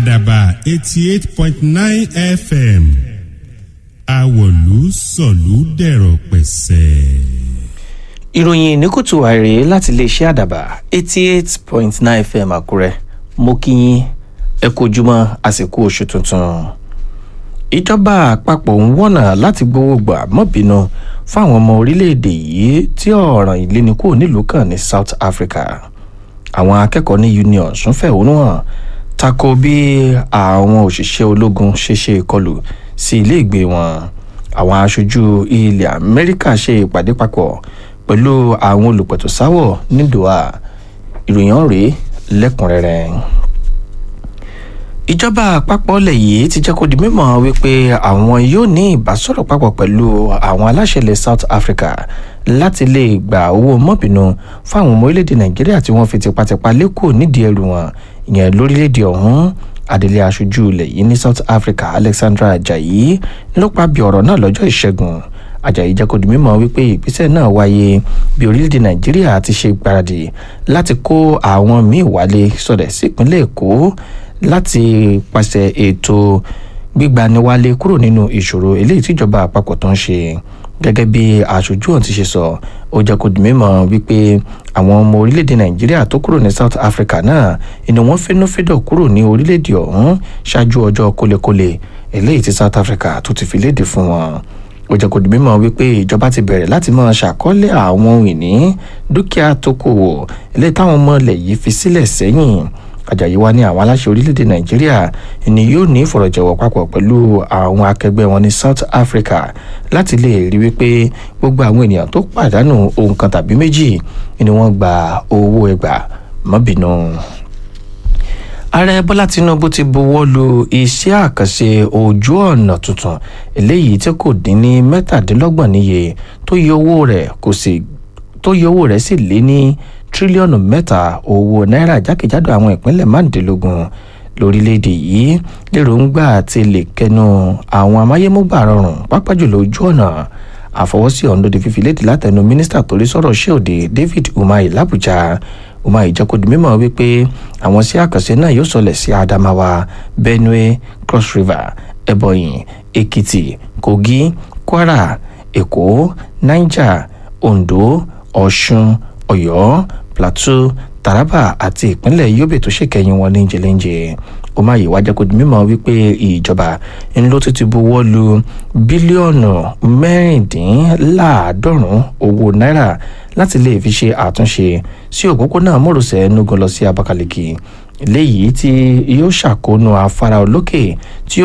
àdàbà eighty eight point nine fm àwọ̀lú sọ̀lú dẹ̀rọ̀ pẹ̀sẹ̀. ìròyìn ní kùtù àìrè láti iléeṣẹ́ àdàbà eighty eight point nine fm àkúrẹ́ mo kí yín ẹ kú ojúmọ́ àsìkò oṣù tuntun. ìjọba àpapọ̀ ń wọ̀nà láti gbowó gbà mọ́bìnú fáwọn ọmọ orílẹ̀-èdè yìí tí ọ̀ràn ìlénikúrò nílùú kan ní south africa. àwọn akẹ́kọ̀ọ́ ní union sún fẹ̀hónú hàn tako bí àwọn òṣìṣẹ́ ológun ṣe ṣe ìkọlù sí ilé ìgbé wọn àwọn aṣojú ilẹ̀ amẹ́ríkà ṣe ìpàdé papọ̀ pẹ̀lú àwọn olùpẹ̀tùsáwọ̀ ní doha ìròyìn ọ̀rẹ́ lẹ́kùnrẹ́rẹ́ ìjọba àpapọ̀ ilẹ̀ yìí ti jẹ́ kó di mímọ̀ wípé àwọn yóò ní ìbásọ̀rọ̀ papọ̀ pẹ̀lú àwọn aláṣẹ ilẹ̀ south africa láti lè gba owó mọ́bìnú fáwọn ọmọ orílẹ̀-èdè nàìjíríà tí wọ́n fi tipátipá lẹ́kọ̀ọ́ nídìí ẹrù wọn ìyẹn lórílẹ̀-èdè ọ̀hún adelé aṣojú ilẹ̀ yìí ní south africa alexandra ajayi ló pa bí ọ̀rọ̀ náà lọ́jọ́ ìṣẹ́gun ajayi jẹ́ kó di mímọ̀ wípé ìgbésẹ̀ náà wáyé bí orílẹ̀-èdè nàìjíríà ti ṣe gbáradì láti kó àwọn míì wálé sọ̀rẹ̀ sípínlẹ̀ èkó láti pàṣẹ ètò gbígbaniwálé kúrò nínú ìṣòro eléyìí tíjọba àpapọ̀ tó ń ṣe gẹ́gẹ́ bí aṣojú ọ̀hún ti ṣe sọ ó jẹ́ kó di mímọ̀ wípé àwọn ọmọ orílẹ̀-èdè nàìjíríà tó kúrò ní south africa náà inú wọn fẹ́nufẹ́dọ̀ kúrò ní orílẹ̀-èdè ọ̀hún ṣáájú ọjọ́ kólekóle eléyìí tí south africa tó ti fi léde fún wọn ó jẹ́ kó di mímọ̀ wípé ìjọba ti bẹ̀rẹ̀ láti máa ṣàkọọ́lẹ̀ àwọn ohun ìní dúkìá tó kò wò eléyìí táwọn ọmọ ilẹ̀ yìí fi sílẹ̀ sẹ́yìn ajayi wa ní àwọn aláṣẹ orílẹ̀-èdè nàìjíríà ni yóò ní ìfọ̀rọ̀jọ̀wọ̀ papọ̀ pẹ̀lú àwọn akẹgbẹ́ wọn ní south africa láti lè rí wípé gbogbo àwọn ènìyàn tó pàdánù ohun kan tàbí méjì ni wọ́n gba owó ẹgbà mọ́bìnú. ààrẹ bọ́lá tinubu ti buwọ́ lu iṣẹ́ àkànṣe ojú ọ̀nà tuntun eléyìí tí kò dín ní mẹ́tàdínlọ́gbọ̀n níye tó yẹ owó rẹ̀ kò sì tó yẹ owó rẹ̀ sì lé ní tírílíọ̀nù mẹ́ta owó náírà jákèjádò àwọn ìpínlẹ̀ márùndínlógún lórílẹ̀‐èdè yìí lérògbà ti lè kẹnu àwọn amáyémúgbà rọrùn pápá jùlọ ojú ọ̀nà àfọwọ́sí ọ̀hún ló di fífi léde látẹnu mínísítà torí sọ̀rọ̀ ṣéòde david umahi làbújá umahi jẹ́ kó di mímọ́ wípé àwọn sí àkànṣe náà yóò sọlẹ̀ sí adamawa benue cross river ebonyi ekiti kogi kwara èkó niger ondo ọ̀ṣun ọ̀yọ́ plateau taraba àti ìpínlẹ̀ yobe tó ṣèkẹyìn wọn ní jẹlẹ́njẹ ó máa yìí wá jẹ́ kó di mímọ́ wípé ìjọba ńlọ ti ti buwọ́ lu bílíọ̀nù mẹ́rìndínláàádọ́rùn-ún owó náírà láti lè fi ṣe àtúnṣe sí òpópónà mọ́rọ̀sẹ̀ enugu lọ sí abakaliki léyìí tí yóò ṣàkóónú afárá olókè tí